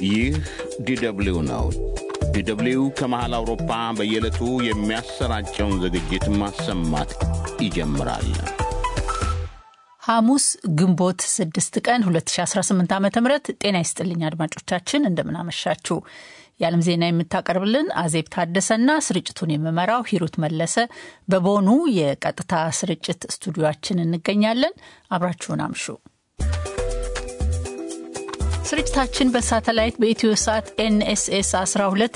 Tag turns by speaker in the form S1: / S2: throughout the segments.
S1: ይህ ዲደብሊው ነው። ዲደብሊው ከመሃል አውሮፓ በየዕለቱ የሚያሰራጨውን ዝግጅት ማሰማት ይጀምራል።
S2: ሐሙስ ግንቦት 6 ቀን 2018 ዓ ም ጤና ይስጥልኝ አድማጮቻችን፣ እንደምናመሻችሁ። የዓለም ዜና የምታቀርብልን አዜብ ታደሰና ስርጭቱን የምመራው ሂሩት መለሰ በቦኑ የቀጥታ ስርጭት ስቱዲዮችን እንገኛለን። አብራችሁን አምሹ። ስርጭታችን በሳተላይት በኢትዮ ሰዓት ኤንኤስኤስ 12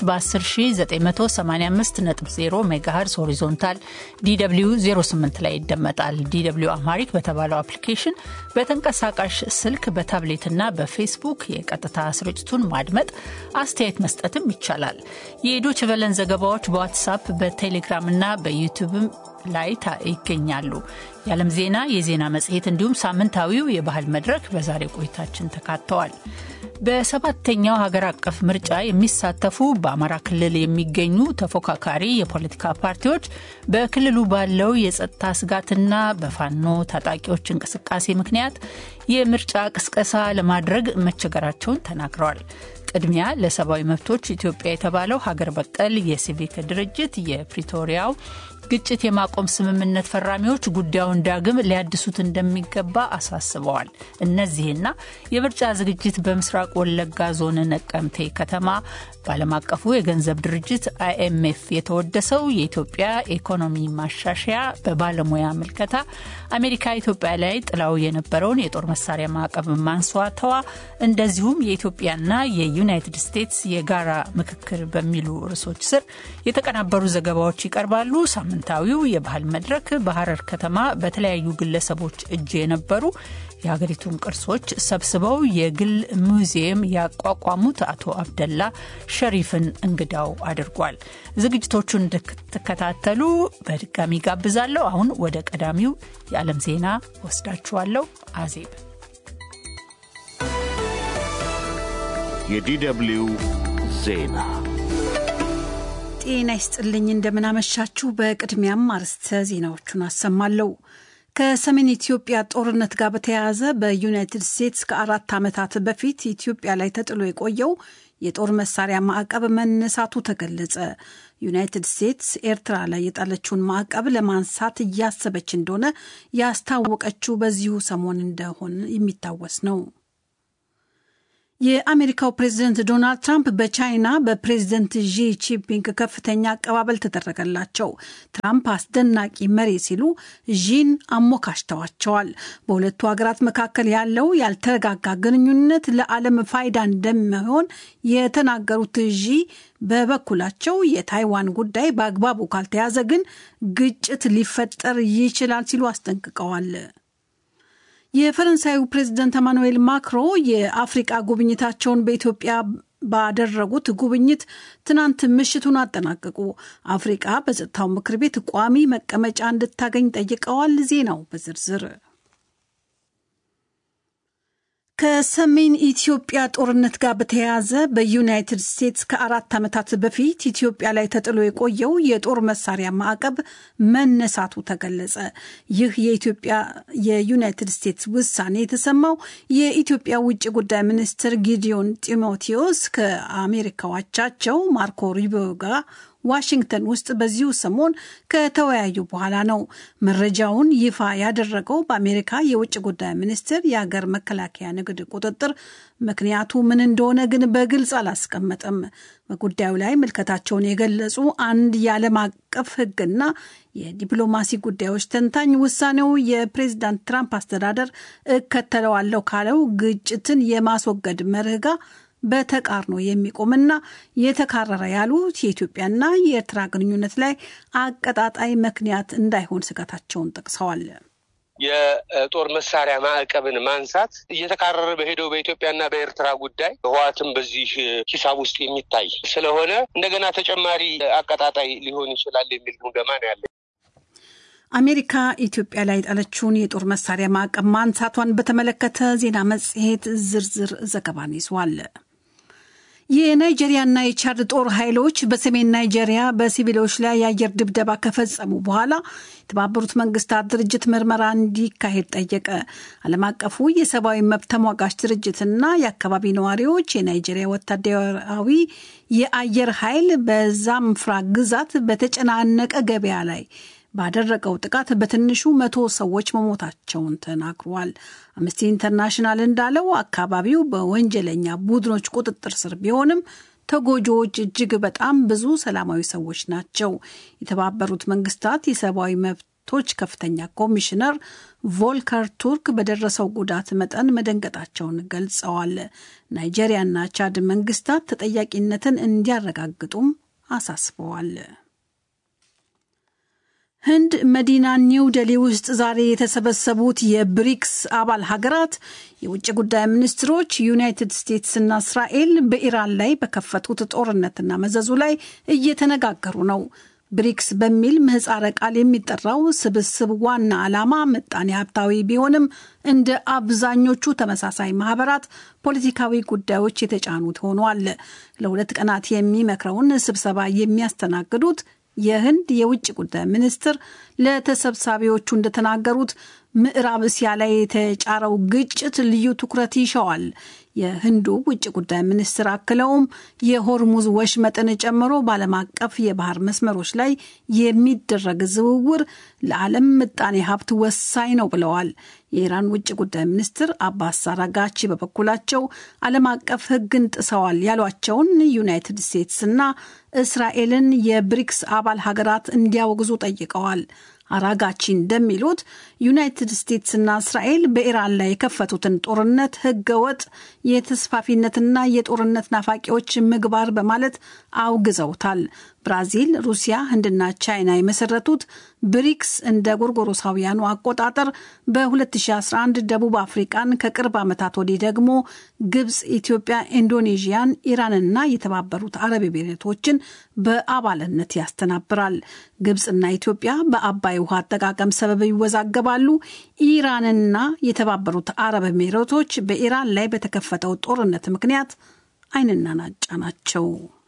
S2: በ10985.0 ሜጋሄርዝ ሆሪዞንታል ዲw 08 ላይ ይደመጣል። ዲw አማሪክ በተባለው አፕሊኬሽን በተንቀሳቃሽ ስልክ በታብሌትና በፌስቡክ የቀጥታ ስርጭቱን ማድመጥ፣ አስተያየት መስጠትም ይቻላል። የዶች ቨለን ዘገባዎች በዋትሳፕ በቴሌግራምና በዩቲዩብም ላይ ይገኛሉ። የዓለም ዜና፣ የዜና መጽሔት እንዲሁም ሳምንታዊው የባህል መድረክ በዛሬ ቆይታችን ተካተዋል። በሰባተኛው ሀገር አቀፍ ምርጫ የሚሳተፉ በአማራ ክልል የሚገኙ ተፎካካሪ የፖለቲካ ፓርቲዎች በክልሉ ባለው የጸጥታ ስጋትና በፋኖ ታጣቂዎች እንቅስቃሴ ምክንያት የምርጫ ቅስቀሳ ለማድረግ መቸገራቸውን ተናግረዋል። ቅድሚያ ለሰብአዊ መብቶች ኢትዮጵያ የተባለው ሀገር በቀል የሲቪክ ድርጅት የፕሪቶሪያው ግጭት የማቆም ስምምነት ፈራሚዎች ጉዳዩን ዳግም ሊያድሱት እንደሚገባ አሳስበዋል። እነዚህና የምርጫ ዝግጅት በምስራቅ ወለጋ ዞን ነቀምቴ ከተማ በዓለም አቀፉ የገንዘብ ድርጅት አይኤምኤፍ የተወደሰው የኢትዮጵያ ኢኮኖሚ ማሻሻያ በባለሙያ ምልከታ አሜሪካ ኢትዮጵያ ላይ ጥላው የነበረውን የጦር መሳሪያ ማዕቀብ ማንሷተዋ፣ እንደዚሁም የኢትዮጵያና የዩናይትድ ስቴትስ የጋራ ምክክር በሚሉ ርዕሶች ስር የተቀናበሩ ዘገባዎች ይቀርባሉ። ሳምንታዊው የባህል መድረክ በሐረር ከተማ በተለያዩ ግለሰቦች እጅ የነበሩ የሀገሪቱን ቅርሶች ሰብስበው የግል ሙዚየም ያቋቋሙት አቶ አብደላ ሸሪፍን እንግዳው አድርጓል። ዝግጅቶቹን እንድትከታተሉ በድጋሚ ጋብዛለሁ። አሁን ወደ ቀዳሚው የዓለም ዜና ወስዳችኋለሁ። አዜብ
S1: የዲደብሊው ዜና
S3: ጤና ይስጥልኝ። እንደምናመሻችሁ። በቅድሚያም አርዕስተ ዜናዎቹን አሰማለሁ። ከሰሜን ኢትዮጵያ ጦርነት ጋር በተያያዘ በዩናይትድ ስቴትስ ከአራት ዓመታት በፊት ኢትዮጵያ ላይ ተጥሎ የቆየው የጦር መሳሪያ ማዕቀብ መነሳቱ ተገለጸ። ዩናይትድ ስቴትስ ኤርትራ ላይ የጣለችውን ማዕቀብ ለማንሳት እያሰበች እንደሆነ ያስታወቀችው በዚሁ ሰሞን እንደሆነ የሚታወስ ነው። የአሜሪካው ፕሬዝደንት ዶናልድ ትራምፕ በቻይና በፕሬዝደንት ዢ ጂንፒንግ ከፍተኛ አቀባበል ተደረገላቸው። ትራምፕ አስደናቂ መሪ ሲሉ ዢን አሞካሽተዋቸዋል። በሁለቱ ሀገራት መካከል ያለው ያልተረጋጋ ግንኙነት ለዓለም ፋይዳ እንደሚሆን የተናገሩት ዢ በበኩላቸው የታይዋን ጉዳይ በአግባቡ ካልተያዘ ግን ግጭት ሊፈጠር ይችላል ሲሉ አስጠንቅቀዋል። የፈረንሳዩ ፕሬዝደንት ኤማኑኤል ማክሮ የአፍሪቃ ጉብኝታቸውን በኢትዮጵያ ባደረጉት ጉብኝት ትናንት ምሽቱን አጠናቀቁ። አፍሪቃ በጸጥታው ምክር ቤት ቋሚ መቀመጫ እንድታገኝ ጠይቀዋል። ዜናው በዝርዝር ከሰሜን ኢትዮጵያ ጦርነት ጋር በተያያዘ በዩናይትድ ስቴትስ ከአራት ዓመታት በፊት ኢትዮጵያ ላይ ተጥሎ የቆየው የጦር መሳሪያ ማዕቀብ መነሳቱ ተገለጸ። ይህ የኢትዮጵያ የዩናይትድ ስቴትስ ውሳኔ የተሰማው የኢትዮጵያ ውጭ ጉዳይ ሚኒስትር ጊዲዮን ጢሞቴዎስ ከአሜሪካው አቻቸው ማርኮ ሩቢዮ ጋር ዋሽንግተን ውስጥ በዚሁ ሰሞን ከተወያዩ በኋላ ነው። መረጃውን ይፋ ያደረገው በአሜሪካ የውጭ ጉዳይ ሚኒስቴር የሀገር መከላከያ ንግድ ቁጥጥር ምክንያቱ ምን እንደሆነ ግን በግልጽ አላስቀመጠም። በጉዳዩ ላይ ምልከታቸውን የገለጹ አንድ የዓለም አቀፍ ሕግና የዲፕሎማሲ ጉዳዮች ተንታኝ ውሳኔው የፕሬዚዳንት ትራምፕ አስተዳደር እከተለዋለሁ ካለው ግጭትን የማስወገድ መርህ ጋር በተቃርኖ የሚቆምና የተካረረ ያሉት የኢትዮጵያና የኤርትራ ግንኙነት ላይ አቀጣጣይ ምክንያት እንዳይሆን ስጋታቸውን ጠቅሰዋል።
S4: የጦር መሳሪያ ማዕቀብን ማንሳት እየተካረረ በሄደው በኢትዮጵያና በኤርትራ ጉዳይ ህወሓትም በዚህ ሂሳብ ውስጥ የሚታይ ስለሆነ እንደገና ተጨማሪ አቀጣጣይ ሊሆን ይችላል የሚል ግምገማ ነው ያለ።
S3: አሜሪካ ኢትዮጵያ ላይ የጣለችውን የጦር መሳሪያ ማዕቀብ ማንሳቷን በተመለከተ ዜና መጽሔት ዝርዝር ዘገባን ይዟል። የናይጄሪያና የቻድ ጦር ኃይሎች በሰሜን ናይጄሪያ በሲቪሎች ላይ የአየር ድብደባ ከፈጸሙ በኋላ የተባበሩት መንግስታት ድርጅት ምርመራ እንዲካሄድ ጠየቀ። ዓለም አቀፉ የሰብአዊ መብት ተሟጋች ድርጅትና የአካባቢ ነዋሪዎች የናይጄሪያ ወታደራዊ የአየር ኃይል በዛምፍራ ግዛት በተጨናነቀ ገበያ ላይ ባደረገው ጥቃት በትንሹ መቶ ሰዎች መሞታቸውን ተናግሯል። አምነስቲ ኢንተርናሽናል እንዳለው አካባቢው በወንጀለኛ ቡድኖች ቁጥጥር ስር ቢሆንም ተጎጂዎች እጅግ በጣም ብዙ ሰላማዊ ሰዎች ናቸው። የተባበሩት መንግስታት የሰብአዊ መብቶች ከፍተኛ ኮሚሽነር ቮልከር ቱርክ በደረሰው ጉዳት መጠን መደንገጣቸውን ገልጸዋል። ናይጄሪያና ቻድ መንግስታት ተጠያቂነትን እንዲያረጋግጡም አሳስበዋል። ህንድ መዲና ኒው ደሊ ውስጥ ዛሬ የተሰበሰቡት የብሪክስ አባል ሀገራት የውጭ ጉዳይ ሚኒስትሮች ዩናይትድ ስቴትስና እስራኤል በኢራን ላይ በከፈቱት ጦርነትና መዘዙ ላይ እየተነጋገሩ ነው። ብሪክስ በሚል ምህፃረ ቃል የሚጠራው ስብስብ ዋና ዓላማ ምጣኔ ሀብታዊ ቢሆንም እንደ አብዛኞቹ ተመሳሳይ ማህበራት ፖለቲካዊ ጉዳዮች የተጫኑት ሆኗል። ለሁለት ቀናት የሚመክረውን ስብሰባ የሚያስተናግዱት የህንድ የውጭ ጉዳይ ሚኒስትር ለተሰብሳቢዎቹ እንደተናገሩት ምዕራብ እስያ ላይ የተጫረው ግጭት ልዩ ትኩረት ይሸዋል። የህንዱ ውጭ ጉዳይ ሚኒስትር አክለውም የሆርሙዝ ወሽመጥን ጨምሮ በዓለም አቀፍ የባህር መስመሮች ላይ የሚደረግ ዝውውር ለዓለም ምጣኔ ሀብት ወሳኝ ነው ብለዋል። የኢራን ውጭ ጉዳይ ሚኒስትር አባስ አራጋቺ በበኩላቸው ዓለም አቀፍ ሕግን ጥሰዋል ያሏቸውን ዩናይትድ ስቴትስና እስራኤልን የብሪክስ አባል ሀገራት እንዲያወግዙ ጠይቀዋል። አራጋቺ እንደሚሉት ዩናይትድ ስቴትስና እስራኤል በኢራን ላይ የከፈቱትን ጦርነት ህገወጥ የተስፋፊነትና የጦርነት ናፋቂዎች ምግባር በማለት አውግዘውታል። ብራዚል፣ ሩሲያ፣ ህንድና ቻይና የመሰረቱት ብሪክስ እንደ ጎርጎሮሳውያኑ አቆጣጠር በ2011 ደቡብ አፍሪቃን ከቅርብ ዓመታት ወዲህ ደግሞ ግብፅ፣ ኢትዮጵያ፣ ኢንዶኔዥያን፣ ኢራንና የተባበሩት አረብ ኤሚሬቶችን በአባልነት ያስተናብራል። ግብፅና ኢትዮጵያ በአባይ ውሃ አጠቃቀም ሰበብ ይወዛገባሉ። ኢራንና የተባበሩት አረብ ኤሚሬቶች በኢራን ላይ በተከፈተው ጦርነት ምክንያት ዓይንና ናጫ ናቸው።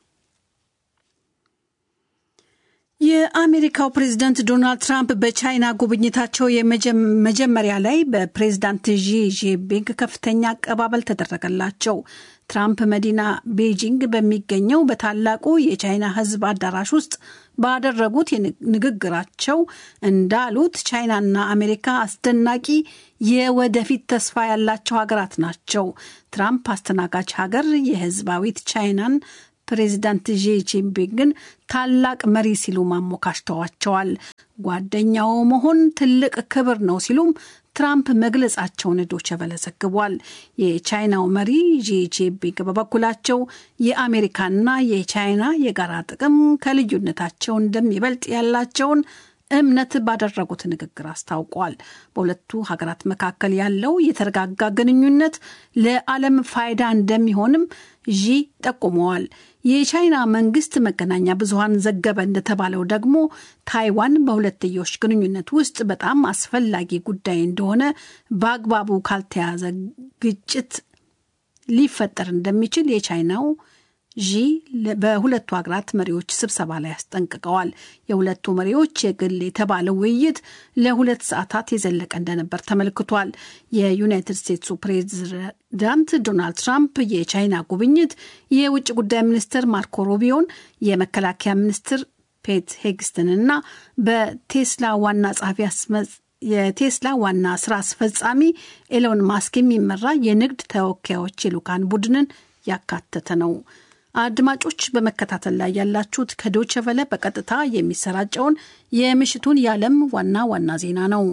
S3: የአሜሪካው ፕሬዝዳንት ዶናልድ ትራምፕ በቻይና ጉብኝታቸው የመጀመሪያ ላይ በፕሬዝዳንት ዢ ጂንፒንግ ከፍተኛ አቀባበል ተደረገላቸው። ትራምፕ መዲና ቤጂንግ በሚገኘው በታላቁ የቻይና ሕዝብ አዳራሽ ውስጥ ባደረጉት ንግግራቸው እንዳሉት ቻይናና አሜሪካ አስደናቂ የወደፊት ተስፋ ያላቸው ሀገራት ናቸው። ትራምፕ አስተናጋጅ ሀገር የህዝባዊት ቻይናን ፕሬዚዳንት ዢ ጂንፒንግን ታላቅ መሪ ሲሉ ማሞካሽተዋቸዋል። ጓደኛው መሆን ትልቅ ክብር ነው ሲሉም ትራምፕ መግለጻቸውን ዶቼ ቬለ ዘግቧል። የቻይናው መሪ ዢ ጂንፒንግ በበኩላቸው የአሜሪካና የቻይና የጋራ ጥቅም ከልዩነታቸው እንደሚበልጥ ያላቸውን እምነት ባደረጉት ንግግር አስታውቋል። በሁለቱ ሀገራት መካከል ያለው የተረጋጋ ግንኙነት ለዓለም ፋይዳ እንደሚሆንም ዢ ጠቁመዋል። የቻይና መንግስት መገናኛ ብዙኃን ዘገበ እንደተባለው ደግሞ ታይዋን በሁለትዮሽ ግንኙነት ውስጥ በጣም አስፈላጊ ጉዳይ እንደሆነ በአግባቡ ካልተያዘ ግጭት ሊፈጠር እንደሚችል የቻይናው ዢ በሁለቱ ሀገራት መሪዎች ስብሰባ ላይ አስጠንቅቀዋል። የሁለቱ መሪዎች የግል የተባለው ውይይት ለሁለት ሰዓታት የዘለቀ እንደነበር ተመልክቷል። የዩናይትድ ስቴትሱ ፕሬዚዳንት ዶናልድ ትራምፕ የቻይና ጉብኝት የውጭ ጉዳይ ሚኒስትር ማርኮ ሩቢዮን፣ የመከላከያ ሚኒስትር ፔት ሄግስትንና በቴስላ ዋና ጸሐፊ የቴስላ ዋና ስራ አስፈጻሚ ኤሎን ማስክ የሚመራ የንግድ ተወካዮች የልዑካን ቡድንን ያካተተ ነው። አድማጮች በመከታተል ላይ ያላችሁት ከዶቸ ቨለ በቀጥታ የሚሰራጨውን የምሽቱን የዓለም ዋና ዋና ዜና ነው።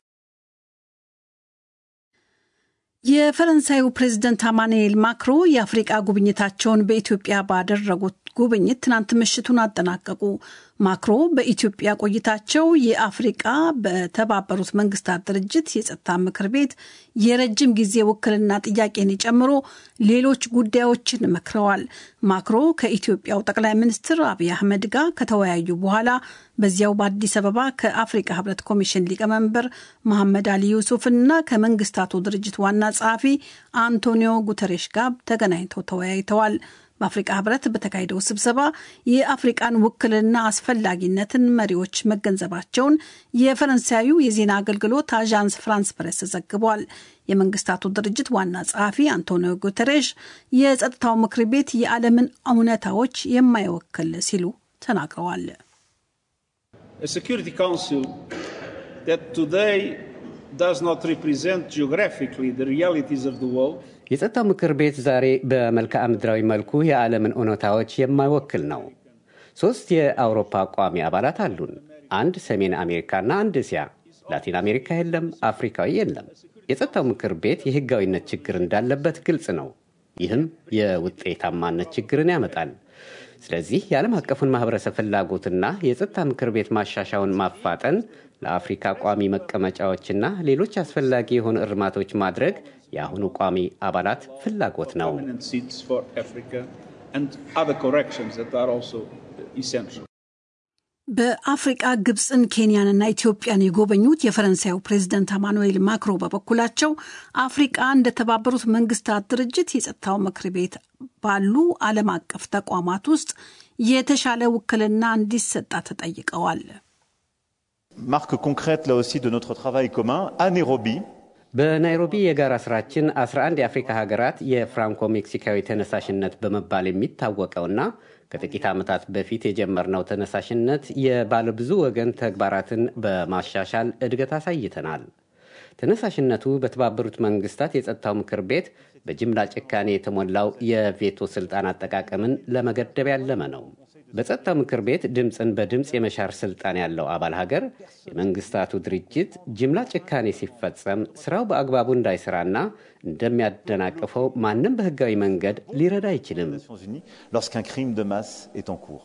S3: የፈረንሳዩ ፕሬዝደንት አማኑኤል ማክሮ የአፍሪቃ ጉብኝታቸውን በኢትዮጵያ ባደረጉት ጉብኝት ትናንት ምሽቱን አጠናቀቁ። ማክሮ በኢትዮጵያ ቆይታቸው የአፍሪቃ በተባበሩት መንግስታት ድርጅት የጸጥታ ምክር ቤት የረጅም ጊዜ ውክልና ጥያቄን ጨምሮ ሌሎች ጉዳዮችን መክረዋል። ማክሮ ከኢትዮጵያው ጠቅላይ ሚኒስትር አብይ አህመድ ጋር ከተወያዩ በኋላ በዚያው በአዲስ አበባ ከአፍሪቃ ህብረት ኮሚሽን ሊቀመንበር መሐመድ አሊ ዩሱፍ እና ከመንግስታቱ ድርጅት ዋና ጸሐፊ አንቶኒዮ ጉተሬሽ ጋር ተገናኝተው ተወያይተዋል። በአፍሪቃ ህብረት በተካሄደው ስብሰባ የአፍሪቃን ውክልና አስፈላጊነትን መሪዎች መገንዘባቸውን የፈረንሳዩ የዜና አገልግሎት አዣንስ ፍራንስ ፕሬስ ዘግቧል። የመንግስታቱ ድርጅት ዋና ጸሐፊ አንቶኒዮ ጉተሬሽ የጸጥታው ምክር ቤት የዓለምን እውነታዎች የማይወክል ሲሉ ተናግረዋል።
S5: የጸጥታው ምክር ቤት ዛሬ በመልክዓ ምድራዊ መልኩ የዓለምን እውነታዎች የማይወክል ነው። ሦስት የአውሮፓ ቋሚ አባላት አሉን። አንድ ሰሜን አሜሪካና አንድ እስያ። ላቲን አሜሪካ የለም፣ አፍሪካዊ የለም። የጸጥታው ምክር ቤት የህጋዊነት ችግር እንዳለበት ግልጽ ነው። ይህም የውጤታማነት ችግርን ያመጣል። ስለዚህ የዓለም አቀፉን ማህበረሰብ ፍላጎትና የጸጥታ ምክር ቤት ማሻሻውን ማፋጠን ለአፍሪካ ቋሚ መቀመጫዎችና ሌሎች አስፈላጊ የሆኑ እርማቶች ማድረግ የአሁኑ ቋሚ አባላት ፍላጎት ነው።
S3: በአፍሪቃ ግብፅን፣ ኬንያንና ኢትዮጵያን የጎበኙት የፈረንሳዩ ፕሬዚደንት አማኑኤል ማክሮ በበኩላቸው አፍሪቃ እንደተባበሩት መንግስታት ድርጅት የጸጥታው ምክር ቤት ባሉ ዓለም አቀፍ ተቋማት ውስጥ የተሻለ ውክልና እንዲሰጣ ተጠይቀዋል።
S6: marque concrète là aussi de notre travail commun à Nairobi.
S5: በናይሮቢ የጋራ ስራችን 11 የአፍሪካ ሀገራት የፍራንኮ ሜክሲካዊ ተነሳሽነት በመባል የሚታወቀውና ከጥቂት ዓመታት በፊት የጀመርነው ተነሳሽነት የባለብዙ ወገን ተግባራትን በማሻሻል እድገት አሳይተናል። ተነሳሽነቱ በተባበሩት መንግስታት የጸጥታው ምክር ቤት በጅምላ ጭካኔ የተሞላው የቬቶ ስልጣን አጠቃቀምን ለመገደብ ያለመ ነው። በጸጥታው ምክር ቤት ድምፅን በድምፅ የመሻር ስልጣን ያለው አባል ሀገር የመንግስታቱ ድርጅት ጅምላ ጭካኔ ሲፈጸም ስራው በአግባቡ እንዳይሰራና እንደሚያደናቅፈው ማንም በህጋዊ መንገድ ሊረዳ አይችልም።
S6: Lorsqu'un crime de masse est en cours.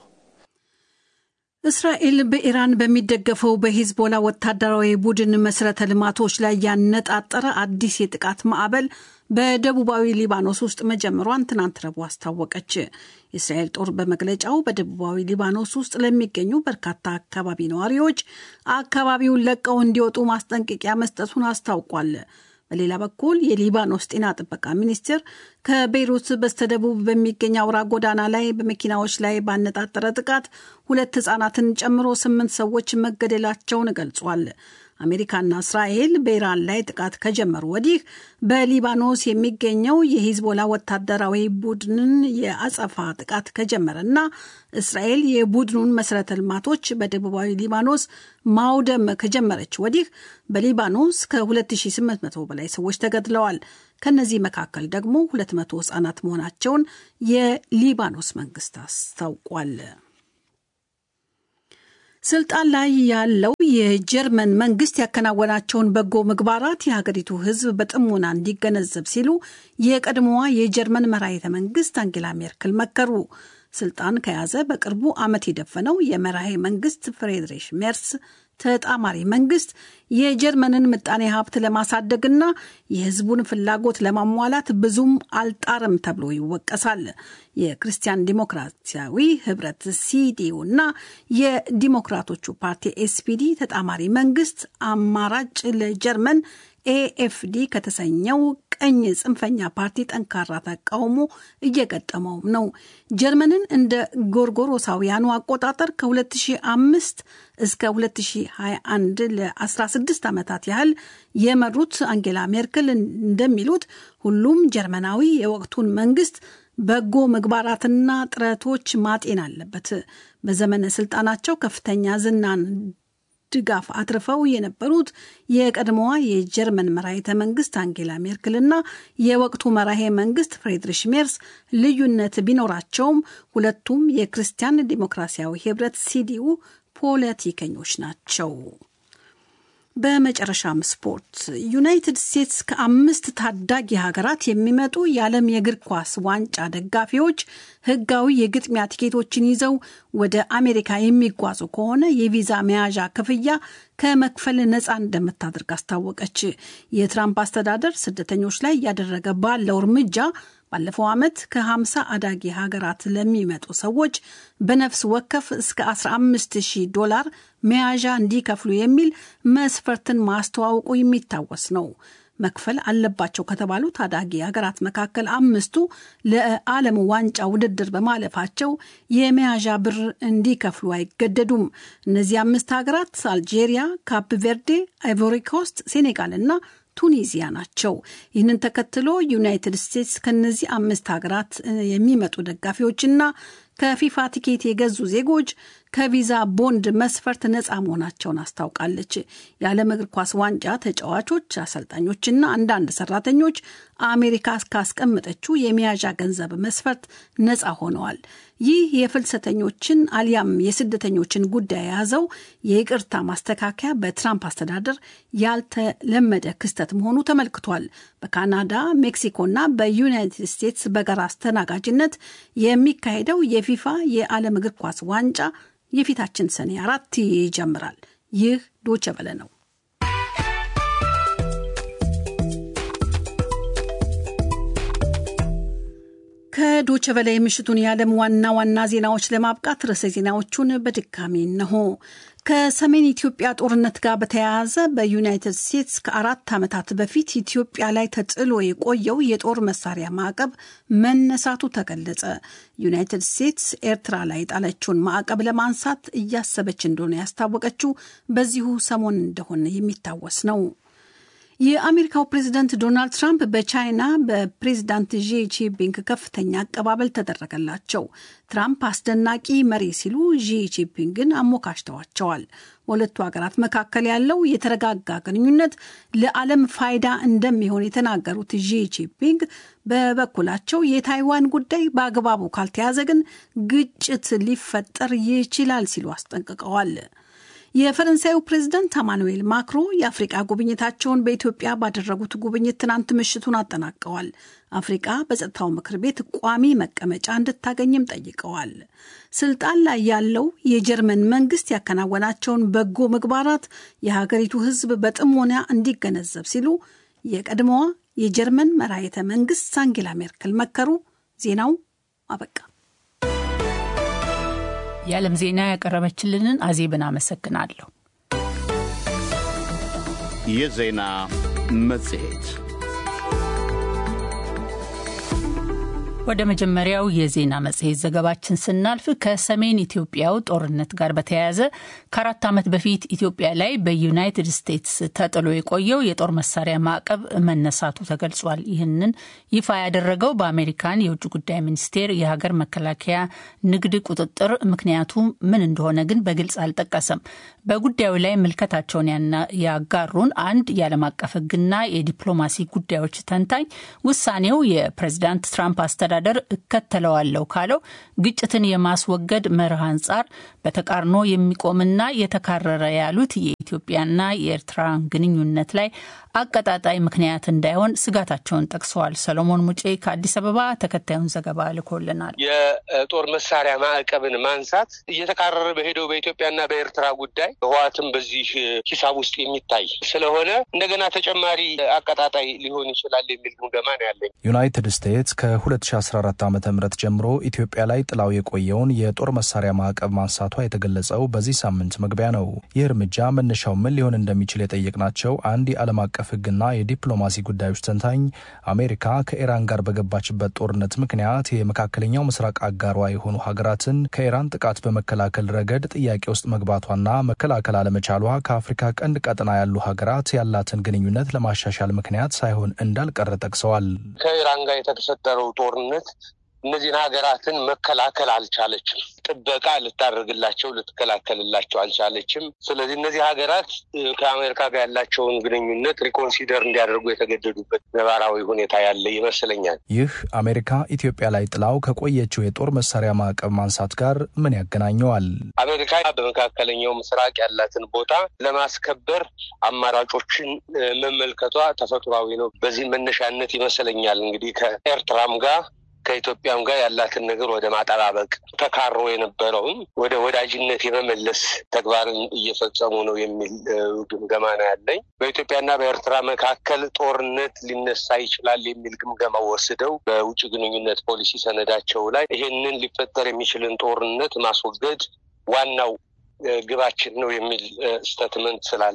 S3: እስራኤል በኢራን በሚደገፈው በሂዝቦላ ወታደራዊ ቡድን መሰረተ ልማቶች ላይ ያነጣጠረ አዲስ የጥቃት ማዕበል በደቡባዊ ሊባኖስ ውስጥ መጀመሯን ትናንት ረቡዕ አስታወቀች። የእስራኤል ጦር በመግለጫው በደቡባዊ ሊባኖስ ውስጥ ለሚገኙ በርካታ አካባቢ ነዋሪዎች አካባቢውን ለቀው እንዲወጡ ማስጠንቀቂያ መስጠቱን አስታውቋል። በሌላ በኩል የሊባኖስ ጤና ጥበቃ ሚኒስቴር ከቤይሩት በስተደቡብ በሚገኝ አውራ ጎዳና ላይ በመኪናዎች ላይ ባነጣጠረ ጥቃት ሁለት ህጻናትን ጨምሮ ስምንት ሰዎች መገደላቸውን ገልጿል። አሜሪካና እስራኤል በኢራን ላይ ጥቃት ከጀመሩ ወዲህ በሊባኖስ የሚገኘው የሂዝቦላ ወታደራዊ ቡድንን የአጸፋ ጥቃት ከጀመረና እስራኤል የቡድኑን መሰረተ ልማቶች በደቡባዊ ሊባኖስ ማውደም ከጀመረች ወዲህ በሊባኖስ ከ2800 በላይ ሰዎች ተገድለዋል። ከነዚህ መካከል ደግሞ 200 ህጻናት መሆናቸውን የሊባኖስ መንግስት አስታውቋል። ስልጣን ላይ ያለው የጀርመን መንግስት ያከናወናቸውን በጎ ምግባራት የሀገሪቱ ሕዝብ በጥሞና እንዲገነዘብ ሲሉ የቀድሞዋ የጀርመን መራሄተ መንግስት አንጌላ ሜርክል መከሩ። ስልጣን ከያዘ በቅርቡ ዓመት የደፈነው የመራሄ መንግስት ፍሬድሪሽ ሜርስ ተጣማሪ መንግስት የጀርመንን ምጣኔ ሀብት ለማሳደግና የህዝቡን ፍላጎት ለማሟላት ብዙም አልጣርም ተብሎ ይወቀሳል። የክርስቲያን ዲሞክራሲያዊ ህብረት ሲዲዩ እና የዲሞክራቶቹ ፓርቲ ኤስፒዲ ተጣማሪ መንግስት አማራጭ ለጀርመን ኤኤፍዲ ከተሰኘው ቀኝ ጽንፈኛ ፓርቲ ጠንካራ ተቃውሞ እየገጠመውም ነው። ጀርመንን እንደ ጎርጎሮሳውያኑ አቆጣጠር ከ2005 እስከ 2021 ለ16 ዓመታት ያህል የመሩት አንጌላ ሜርክል እንደሚሉት ሁሉም ጀርመናዊ የወቅቱን መንግስት በጎ ምግባራትና ጥረቶች ማጤን አለበት። በዘመነ ስልጣናቸው ከፍተኛ ዝናን ድጋፍ አትርፈው የነበሩት የቀድሞዋ የጀርመን መራሄተ መንግስት አንጌላ ሜርክልና የወቅቱ መራሄ መንግስት ፍሬድሪሽ ሜርስ ልዩነት ቢኖራቸውም ሁለቱም የክርስቲያን ዲሞክራሲያዊ ህብረት ሲዲኡ ፖለቲከኞች ናቸው። በመጨረሻም ስፖርት። ዩናይትድ ስቴትስ ከአምስት ታዳጊ ሀገራት የሚመጡ የዓለም የእግር ኳስ ዋንጫ ደጋፊዎች ህጋዊ የግጥሚያ ቲኬቶችን ይዘው ወደ አሜሪካ የሚጓዙ ከሆነ የቪዛ መያዣ ክፍያ ከመክፈል ነፃ እንደምታደርግ አስታወቀች። የትራምፕ አስተዳደር ስደተኞች ላይ እያደረገ ባለው እርምጃ ባለፈው ዓመት ከ50 አዳጊ ሀገራት ለሚመጡ ሰዎች በነፍስ ወከፍ እስከ 15000 ዶላር መያዣ እንዲከፍሉ የሚል መስፈርትን ማስተዋወቁ የሚታወስ ነው። መክፈል አለባቸው ከተባሉ ታዳጊ ሀገራት መካከል አምስቱ ለዓለም ዋንጫ ውድድር በማለፋቸው የመያዣ ብር እንዲከፍሉ አይገደዱም። እነዚህ አምስት ሀገራት አልጄሪያ፣ ካፕ ቬርዴ፣ አይቮሪ ኮስት፣ ሴኔጋል እና ቱኒዚያ ናቸው። ይህንን ተከትሎ ዩናይትድ ስቴትስ ከነዚህ አምስት ሀገራት የሚመጡ ደጋፊዎችና ከፊፋ ቲኬት የገዙ ዜጎች ከቪዛ ቦንድ መስፈርት ነፃ መሆናቸውን አስታውቃለች። የዓለም እግር ኳስ ዋንጫ ተጫዋቾች፣ አሰልጣኞችና አንዳንድ ሰራተኞች አሜሪካ ካስቀመጠችው የመያዣ ገንዘብ መስፈርት ነፃ ሆነዋል። ይህ የፍልሰተኞችን አሊያም የስደተኞችን ጉዳይ የያዘው የይቅርታ ማስተካከያ በትራምፕ አስተዳደር ያልተለመደ ክስተት መሆኑ ተመልክቷል። በካናዳ ሜክሲኮና በዩናይትድ ስቴትስ በጋራ አስተናጋጅነት የሚካሄደው የፊፋ የዓለም እግር ኳስ ዋንጫ የፊታችን ሰኔ አራት ይጀምራል። ይህ ዶቸ በለ ነው። ከዶቸ በላይ የምሽቱን የዓለም ዋና ዋና ዜናዎች ለማብቃት ርዕሰ ዜናዎቹን በድጋሚ እነሆ። ከሰሜን ኢትዮጵያ ጦርነት ጋር በተያያዘ በዩናይትድ ስቴትስ ከአራት ዓመታት በፊት ኢትዮጵያ ላይ ተጥሎ የቆየው የጦር መሳሪያ ማዕቀብ መነሳቱ ተገለጸ። ዩናይትድ ስቴትስ ኤርትራ ላይ የጣለችውን ማዕቀብ ለማንሳት እያሰበች እንደሆነ ያስታወቀችው በዚሁ ሰሞን እንደሆነ የሚታወስ ነው። የአሜሪካው ፕሬዝደንት ዶናልድ ትራምፕ በቻይና በፕሬዝዳንት ዢ ጂንፒንግ ከፍተኛ አቀባበል ተደረገላቸው። ትራምፕ አስደናቂ መሪ ሲሉ ዢ ጂንፒንግን አሞካሽተዋቸዋል። በሁለቱ ሀገራት መካከል ያለው የተረጋጋ ግንኙነት ለዓለም ፋይዳ እንደሚሆን የተናገሩት ዢ ጂንፒንግ በበኩላቸው የታይዋን ጉዳይ በአግባቡ ካልተያዘ ግን ግጭት ሊፈጠር ይችላል ሲሉ አስጠንቅቀዋል። የፈረንሳዩ ፕሬዝደንት አማኑኤል ማክሮ የአፍሪቃ ጉብኝታቸውን በኢትዮጵያ ባደረጉት ጉብኝት ትናንት ምሽቱን አጠናቀዋል። አፍሪቃ በጸጥታው ምክር ቤት ቋሚ መቀመጫ እንድታገኝም ጠይቀዋል። ስልጣን ላይ ያለው የጀርመን መንግስት ያከናወናቸውን በጎ ምግባራት የሀገሪቱ ሕዝብ በጥሞና እንዲገነዘብ ሲሉ የቀድሞዋ የጀርመን መራሄተ መንግስት አንጌላ ሜርክል መከሩ። ዜናው አበቃ።
S2: የዓለም ዜና ያቀረበችልንን አዜብን አመሰግናለሁ።
S1: የዜና መጽሔት
S2: ወደ መጀመሪያው የዜና መጽሔት ዘገባችን ስናልፍ ከሰሜን ኢትዮጵያው ጦርነት ጋር በተያያዘ ከአራት ዓመት በፊት ኢትዮጵያ ላይ በዩናይትድ ስቴትስ ተጥሎ የቆየው የጦር መሳሪያ ማዕቀብ መነሳቱ ተገልጿል። ይህንን ይፋ ያደረገው በአሜሪካን የውጭ ጉዳይ ሚኒስቴር የሀገር መከላከያ ንግድ ቁጥጥር ምክንያቱ ምን እንደሆነ ግን በግልጽ አልጠቀሰም። በጉዳዩ ላይ ምልከታቸውን ያጋሩን አንድ የዓለም አቀፍ ሕግና የዲፕሎማሲ ጉዳዮች ተንታኝ ውሳኔው የፕሬዚዳንት ትራምፕ አስተዳደር እከተለዋለሁ ካለው ግጭትን የማስወገድ መርህ አንጻር በተቃርኖ የሚቆምና የተካረረ ያሉት የኢትዮጵያና የኤርትራ ግንኙነት ላይ አቀጣጣይ ምክንያት እንዳይሆን ስጋታቸውን ጠቅሰዋል። ሰሎሞን ሙጬ ከአዲስ አበባ ተከታዩን ዘገባ ልኮልናል።
S4: የጦር መሳሪያ ማዕቀብን ማንሳት እየተካረረ በሄደው በኢትዮጵያና በኤርትራ ጉዳይ ህወሓትም በዚህ ሂሳብ ውስጥ የሚታይ ስለሆነ እንደገና ተጨማሪ አቀጣጣይ ሊሆን ይችላል የሚል ግምገማ ነው ያለኝ።
S7: ዩናይትድ ስቴትስ ከ2014 ዓ ም ጀምሮ ኢትዮጵያ ላይ ጥላው የቆየውን የጦር መሳሪያ ማዕቀብ ማንሳቷ የተገለጸው በዚህ ሳምንት መግቢያ ነው። ይህ እርምጃ መነሻው ምን ሊሆን እንደሚችል የጠየቅናቸው አንድ የዓለም አቀፍ ህግና የዲፕሎማሲ ጉዳዮች ተንታኝ አሜሪካ ከኢራን ጋር በገባችበት ጦርነት ምክንያት የመካከለኛው ምስራቅ አጋሯ የሆኑ ሀገራትን ከኢራን ጥቃት በመከላከል ረገድ ጥያቄ ውስጥ መግባቷና መከላከል አለመቻሏ ከአፍሪካ ቀንድ ቀጠና ያሉ ሀገራት ያላትን ግንኙነት ለማሻሻል ምክንያት ሳይሆን እንዳልቀረ ጠቅሰዋል።
S4: ከኢራን ጋር የተፈጠረው ጦርነት እነዚህን ሀገራትን መከላከል አልቻለችም። ጥበቃ ልታደርግላቸው ልትከላከልላቸው አልቻለችም። ስለዚህ እነዚህ ሀገራት ከአሜሪካ ጋር ያላቸውን ግንኙነት ሪኮንሲደር እንዲያደርጉ የተገደዱበት ነባራዊ ሁኔታ ያለ ይመስለኛል።
S7: ይህ አሜሪካ ኢትዮጵያ ላይ ጥላው ከቆየችው የጦር መሳሪያ ማዕቀብ ማንሳት ጋር ምን ያገናኘዋል?
S4: አሜሪካ በመካከለኛው ምስራቅ ያላትን ቦታ ለማስከበር አማራጮችን መመልከቷ ተፈጥሯዊ ነው። በዚህ መነሻነት ይመስለኛል እንግዲህ ከኤርትራም ጋር ከኢትዮጵያም ጋር ያላትን ነገር ወደ ማጠባበቅ ተካሮ የነበረውን ወደ ወዳጅነት የመመለስ ተግባርን እየፈጸሙ ነው የሚል ግምገማ ነው ያለኝ። በኢትዮጵያና በኤርትራ መካከል ጦርነት ሊነሳ ይችላል የሚል ግምገማ ወስደው በውጭ ግንኙነት ፖሊሲ ሰነዳቸው ላይ ይሄንን ሊፈጠር የሚችልን ጦርነት ማስወገድ ዋናው ግባችን ነው የሚል ስተትመንት ስላለው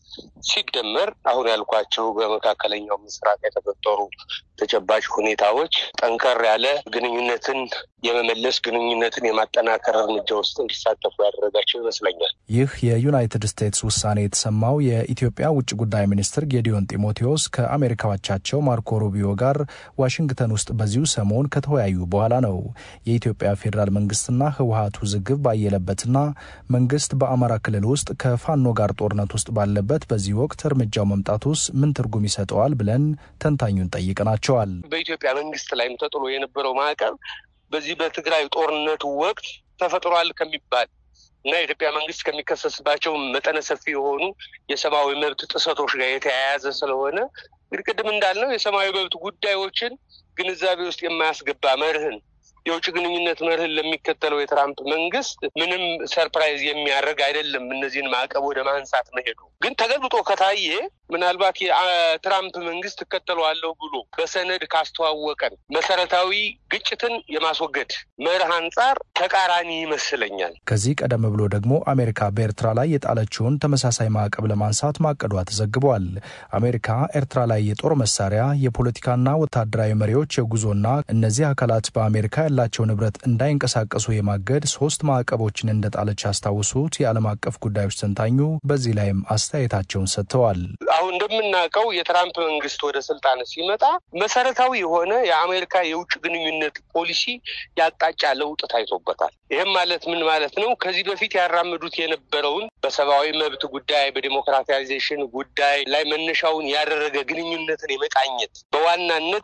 S4: ሲደመር አሁን ያልኳቸው በመካከለኛው ምስራቅ የተፈጠሩ ተጨባጭ ሁኔታዎች ጠንከር ያለ ግንኙነትን የመመለስ ግንኙነትን የማጠናከር እርምጃ ውስጥ እንዲሳተፉ ያደረጋቸው ይመስለኛል።
S7: ይህ የዩናይትድ ስቴትስ ውሳኔ የተሰማው የኢትዮጵያ ውጭ ጉዳይ ሚኒስትር ጌዲዮን ጢሞቴዎስ ከአሜሪካዎቻቸው ማርኮ ሩቢዮ ጋር ዋሽንግተን ውስጥ በዚሁ ሰሞን ከተወያዩ በኋላ ነው። የኢትዮጵያ ፌዴራል መንግስትና ህወሀት ውዝግብ ባየለበትና መንግስት በአማራ ክልል ውስጥ ከፋኖ ጋር ጦርነት ውስጥ ባለበት በዚህ ወቅት እርምጃው መምጣቱስ ምን ትርጉም ይሰጠዋል ብለን ተንታኙን ጠይቀናቸዋል።
S4: በኢትዮጵያ መንግስት ላይም ተጥሎ የነበረው ማዕቀብ በዚህ በትግራይ ጦርነቱ ወቅት ተፈጥሯል ከሚባል እና የኢትዮጵያ መንግስት ከሚከሰስባቸው መጠነ ሰፊ የሆኑ የሰብአዊ መብት ጥሰቶች ጋር የተያያዘ ስለሆነ እንግዲህ ቅድም እንዳልነው የሰብአዊ መብት ጉዳዮችን ግንዛቤ ውስጥ የማያስገባ መርህን የውጭ ግንኙነት መርህን ለሚከተለው የትራምፕ መንግስት ምንም ሰርፕራይዝ የሚያደርግ አይደለም። እነዚህን ማዕቀብ ወደ ማንሳት መሄዱ ግን ተገልብጦ ከታየ ምናልባት የትራምፕ መንግስት እከተለዋለሁ ብሎ በሰነድ ካስተዋወቀን መሰረታዊ ግጭትን የማስወገድ መርህ አንጻር ተቃራኒ ይመስለኛል።
S7: ከዚህ ቀደም ብሎ ደግሞ አሜሪካ በኤርትራ ላይ የጣለችውን ተመሳሳይ ማዕቀብ ለማንሳት ማቀዷ ተዘግቧል። አሜሪካ ኤርትራ ላይ የጦር መሳሪያ፣ የፖለቲካና ወታደራዊ መሪዎች የጉዞና እነዚህ አካላት በአሜሪካ ያላቸው ንብረት እንዳይንቀሳቀሱ የማገድ ሶስት ማዕቀቦችን እንደጣለች ያስታውሱት የዓለም አቀፍ ጉዳዮች ተንታኙ በዚህ ላይም አስተያየታቸውን ሰጥተዋል።
S4: አሁን እንደምናውቀው የትራምፕ መንግስት ወደ ስልጣን ሲመጣ መሰረታዊ የሆነ የአሜሪካ የውጭ ግንኙነት ፖሊሲ ያቅጣጫ ለውጥ ታይቶበታል። ይህም ማለት ምን ማለት ነው? ከዚህ በፊት ያራምዱት የነበረውን በሰብአዊ መብት ጉዳይ፣ በዲሞክራታይዜሽን ጉዳይ ላይ መነሻውን ያደረገ ግንኙነትን የመቃኘት በዋናነት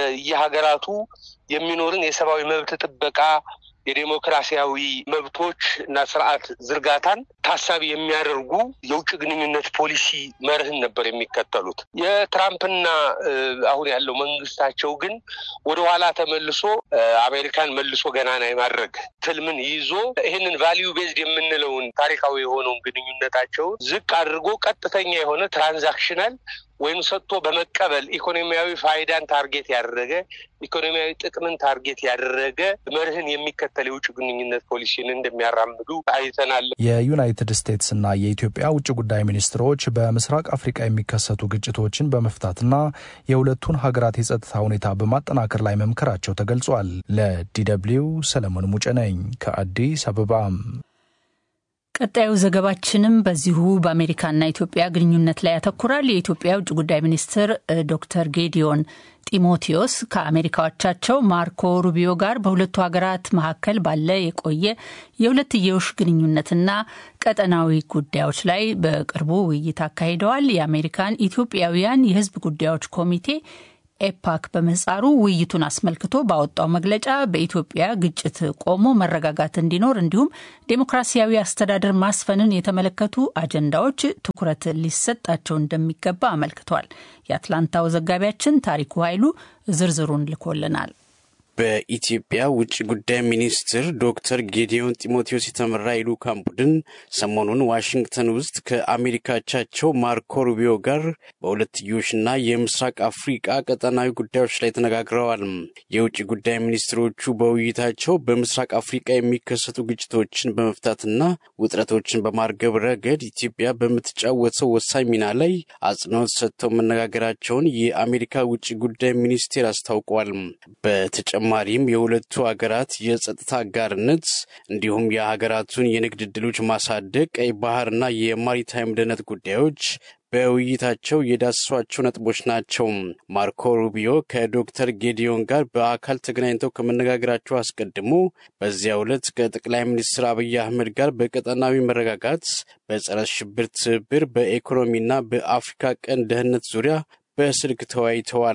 S4: በየሀገራቱ የሚኖርን የሰብአዊ መብት ጥበቃ የዴሞክራሲያዊ መብቶች እና ስርዓት ዝርጋታን ታሳቢ የሚያደርጉ የውጭ ግንኙነት ፖሊሲ መርህን ነበር የሚከተሉት። የትራምፕና አሁን ያለው መንግስታቸው ግን ወደኋላ ተመልሶ አሜሪካን መልሶ ገናና የማድረግ ትልምን ይዞ ይህንን ቫሊዩ ቤዝድ የምንለውን ታሪካዊ የሆነውን ግንኙነታቸውን ዝቅ አድርጎ ቀጥተኛ የሆነ ትራንዛክሽናል ወይም ሰጥቶ በመቀበል ኢኮኖሚያዊ ፋይዳን ታርጌት ያደረገ ኢኮኖሚያዊ ጥቅምን ታርጌት ያደረገ መርህን የሚከተል የውጭ ግንኙነት ፖሊሲን እንደሚያራምዱ አይተናል።
S7: የዩናይትድ ስቴትስና የኢትዮጵያ ውጭ ጉዳይ ሚኒስትሮች በምስራቅ አፍሪካ የሚከሰቱ ግጭቶችን በመፍታትና የሁለቱን ሀገራት የጸጥታ ሁኔታ በማጠናከር ላይ መምከራቸው ተገልጿል። ለዲደብሊው ሰለሞን ሙጬ ነኝ ከአዲስ አበባ።
S2: ቀጣዩ ዘገባችንም በዚሁ በአሜሪካና ኢትዮጵያ ግንኙነት ላይ ያተኩራል። የኢትዮጵያ ውጭ ጉዳይ ሚኒስትር ዶክተር ጌዲዮን ጢሞቴዎስ ከአሜሪካዎቻቸው ማርኮ ሩቢዮ ጋር በሁለቱ ሀገራት መካከል ባለ የቆየ የሁለትዮሽ ግንኙነትና ቀጠናዊ ጉዳዮች ላይ በቅርቡ ውይይት አካሂደዋል። የአሜሪካን ኢትዮጵያውያን የሕዝብ ጉዳዮች ኮሚቴ ኤፓክ በምህጻሩ ውይይቱን አስመልክቶ ባወጣው መግለጫ በኢትዮጵያ ግጭት ቆሞ መረጋጋት እንዲኖር እንዲሁም ዴሞክራሲያዊ አስተዳደር ማስፈንን የተመለከቱ አጀንዳዎች ትኩረት ሊሰጣቸው እንደሚገባ አመልክቷል። የአትላንታው ዘጋቢያችን ታሪኩ ኃይሉ ዝርዝሩን ልኮልናል።
S8: በኢትዮጵያ ውጭ ጉዳይ ሚኒስትር ዶክተር ጌዲዮን ጢሞቴዎስ የተመራ የልዑካን ቡድን ሰሞኑን ዋሽንግተን ውስጥ ከአሜሪካቻቸው ማርኮ ሩቢዮ ጋር በሁለትዮሽና የምስራቅ አፍሪቃ ቀጠናዊ ጉዳዮች ላይ ተነጋግረዋል። የውጭ ጉዳይ ሚኒስትሮቹ በውይይታቸው በምስራቅ አፍሪቃ የሚከሰቱ ግጭቶችን በመፍታትና ውጥረቶችን በማርገብ ረገድ ኢትዮጵያ በምትጫወተው ወሳኝ ሚና ላይ አጽንኦት ሰጥተው መነጋገራቸውን የአሜሪካ ውጭ ጉዳይ ሚኒስቴር አስታውቋል። በተጨማሪም የሁለቱ ሀገራት የጸጥታ አጋርነት እንዲሁም የሀገራቱን የንግድ ዕድሎች ማሳደግ፣ ቀይ ባህርና የማሪታይም ደህንነት ጉዳዮች በውይይታቸው የዳሰሷቸው ነጥቦች ናቸው። ማርኮ ሩቢዮ ከዶክተር ጌዲዮን ጋር በአካል ተገናኝተው ከመነጋገራቸው አስቀድሞ በዚያው ዕለት ከጠቅላይ ሚኒስትር አብይ አህመድ ጋር በቀጠናዊ መረጋጋት፣ በጸረ ሽብር ትብብር፣ በኢኮኖሚና በአፍሪካ ቀንድ ደህንነት ዙሪያ በስልክ ተወያይተዋል።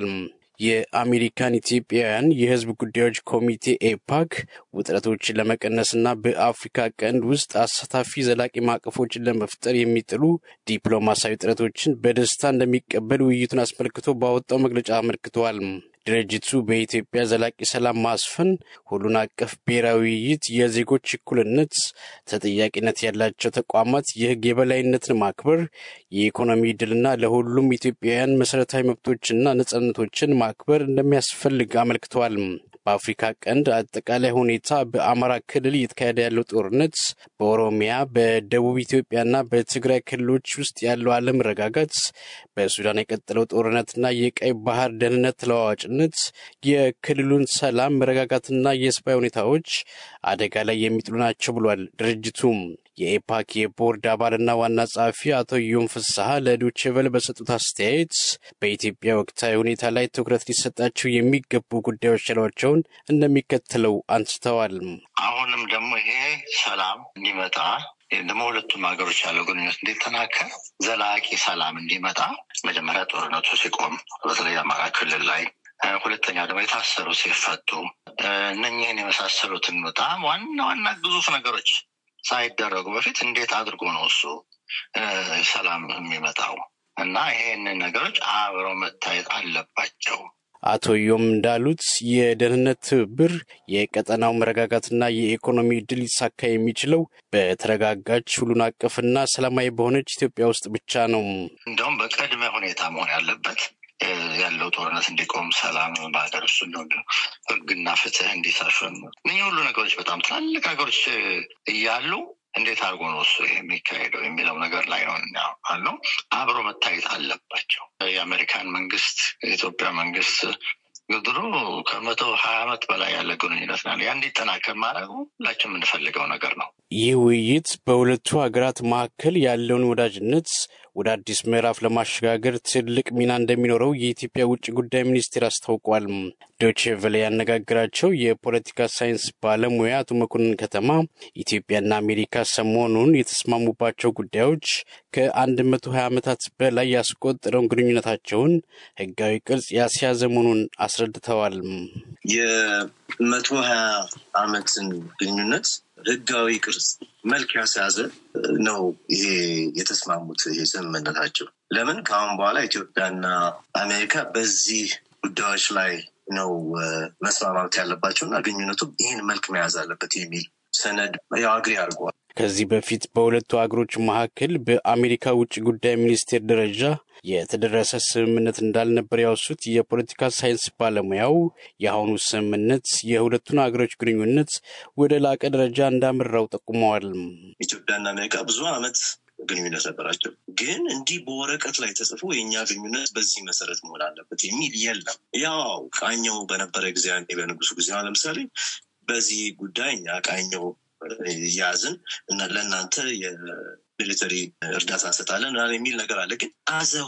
S8: የአሜሪካን ኢትዮጵያውያን የሕዝብ ጉዳዮች ኮሚቴ ኤፓክ ውጥረቶችን ለመቀነስና በአፍሪካ ቀንድ ውስጥ አሳታፊ ዘላቂ ማዕቀፎችን ለመፍጠር የሚጥሉ ዲፕሎማሲያዊ ጥረቶችን በደስታ እንደሚቀበል ውይይቱን አስመልክቶ ባወጣው መግለጫ አመልክተዋል። ድርጅቱ በኢትዮጵያ ዘላቂ ሰላም ማስፈን፣ ሁሉን አቀፍ ብሔራዊ ውይይት፣ የዜጎች እኩልነት፣ ተጠያቂነት ያላቸው ተቋማት፣ የሕግ የበላይነትን ማክበር፣ የኢኮኖሚ ድልና ለሁሉም ኢትዮጵያውያን መሰረታዊ መብቶችና ነጻነቶችን ማክበር እንደሚያስፈልግ አመልክተዋል። በአፍሪካ ቀንድ አጠቃላይ ሁኔታ በአማራ ክልል እየተካሄደ ያለው ጦርነት፣ በኦሮሚያ በደቡብ ኢትዮጵያና በትግራይ ክልሎች ውስጥ ያለው አለመረጋጋት፣ በሱዳን የቀጠለው ጦርነትና የቀይ ባህር ደህንነት ተለዋዋጭነት የክልሉን ሰላም መረጋጋትና የሰብአዊ ሁኔታዎች አደጋ ላይ የሚጥሉ ናቸው ብሏል ድርጅቱም። የኤፓክ የቦርድ አባልና ዋና ጸሐፊ አቶ ዮም ፍስሐ ለዶቼ ቬለ በሰጡት አስተያየት በኢትዮጵያ ወቅታዊ ሁኔታ ላይ ትኩረት ሊሰጣቸው የሚገቡ ጉዳዮች ያሏቸውን እንደሚከተለው አንስተዋል።
S9: አሁንም ደግሞ ይሄ ሰላም እንዲመጣ ደግሞ ሁለቱም ሀገሮች ያለው ግንኙነት እንዲጠናከር ዘላቂ ሰላም እንዲመጣ መጀመሪያ ጦርነቱ ሲቆም በተለይ አማራ ክልል ላይ ሁለተኛ ደግሞ የታሰሩ ሲፈቱ እነኝህን የመሳሰሉትን በጣም ዋና ዋና ግዙፍ ነገሮች ሳይደረጉ በፊት እንዴት አድርጎ ነው እሱ ሰላም የሚመጣው? እና ይሄንን ነገሮች አብረው መታየት አለባቸው።
S8: አቶ ዮም እንዳሉት የደህንነት ትብብር የቀጠናው መረጋጋትና የኢኮኖሚ እድል ሊሳካ የሚችለው በተረጋጋች ሁሉን አቀፍና ሰላማዊ በሆነች ኢትዮጵያ ውስጥ ብቻ ነው።
S9: እንደውም በቅድመ ሁኔታ መሆን ያለበት ያለው ጦርነት እንዲቆም፣ ሰላም በሀገር ውስጥ እንዲሆን፣ ህግና ፍትህ እንዲሰፍን እነዚህ ሁሉ ነገሮች በጣም ትላልቅ ሀገሮች እያሉ እንዴት አድርጎ ነው እሱ የሚካሄደው የሚለው ነገር ላይ ነው አለው። አብሮ መታየት አለባቸው። የአሜሪካን መንግስት፣ የኢትዮጵያ መንግስት ድሮ ከመቶ ሀያ ዓመት በላይ ያለ ግንኙነት ነው። ያ እንዲጠናከር ማድረጉ ሁላችን የምንፈልገው ነገር ነው።
S8: ይህ ውይይት በሁለቱ ሀገራት መካከል ያለውን ወዳጅነት ወደ አዲስ ምዕራፍ ለማሸጋገር ትልቅ ሚና እንደሚኖረው የኢትዮጵያ ውጭ ጉዳይ ሚኒስቴር አስታውቋል። ዶቼ ቬለ ያነጋግራቸው የፖለቲካ ሳይንስ ባለሙያ አቶ መኮንን ከተማ ኢትዮጵያና አሜሪካ ሰሞኑን የተስማሙባቸው ጉዳዮች ከአንድ መቶ ሀያ ዓመታት በላይ ያስቆጠረውን ግንኙነታቸውን ህጋዊ ቅርጽ ያስያዘ መሆኑን አስረድተዋል።
S10: የመቶ ሀያ ዓመትን ግንኙነት ህጋዊ ቅርጽ መልክ ያስያዘ ነው። ይሄ የተስማሙት ይሄ ስምምነታቸው ለምን ከአሁን በኋላ ኢትዮጵያና አሜሪካ በዚህ ጉዳዮች ላይ ነው መስማማት ያለባቸው እና ግንኙነቱ ይህን መልክ መያዝ አለበት የሚል ሰነድ ያው አግሪ አድርገዋል።
S8: ከዚህ በፊት በሁለቱ ሀገሮች መካከል በአሜሪካ ውጭ ጉዳይ ሚኒስቴር ደረጃ የተደረሰ ስምምነት እንዳልነበር ያወሱት የፖለቲካ ሳይንስ ባለሙያው የአሁኑ ስምምነት የሁለቱን ሀገሮች ግንኙነት ወደ ላቀ ደረጃ እንዳመራው ጠቁመዋል።
S10: ኢትዮጵያና አሜሪካ ብዙ ዓመት ግንኙነት ነበራቸው። ግን እንዲህ በወረቀት ላይ ተጽፎ የእኛ ግንኙነት በዚህ መሰረት መሆን አለበት የሚል የለም። ያው ቃኘው በነበረ ጊዜ በንጉሱ ጊዜ ለምሳሌ በዚህ ጉዳይ እኛ ቃኘው ያዝን እና ለእናንተ የሚሊተሪ እርዳታ እንሰጣለን የሚል ነገር አለ። ግን አዘ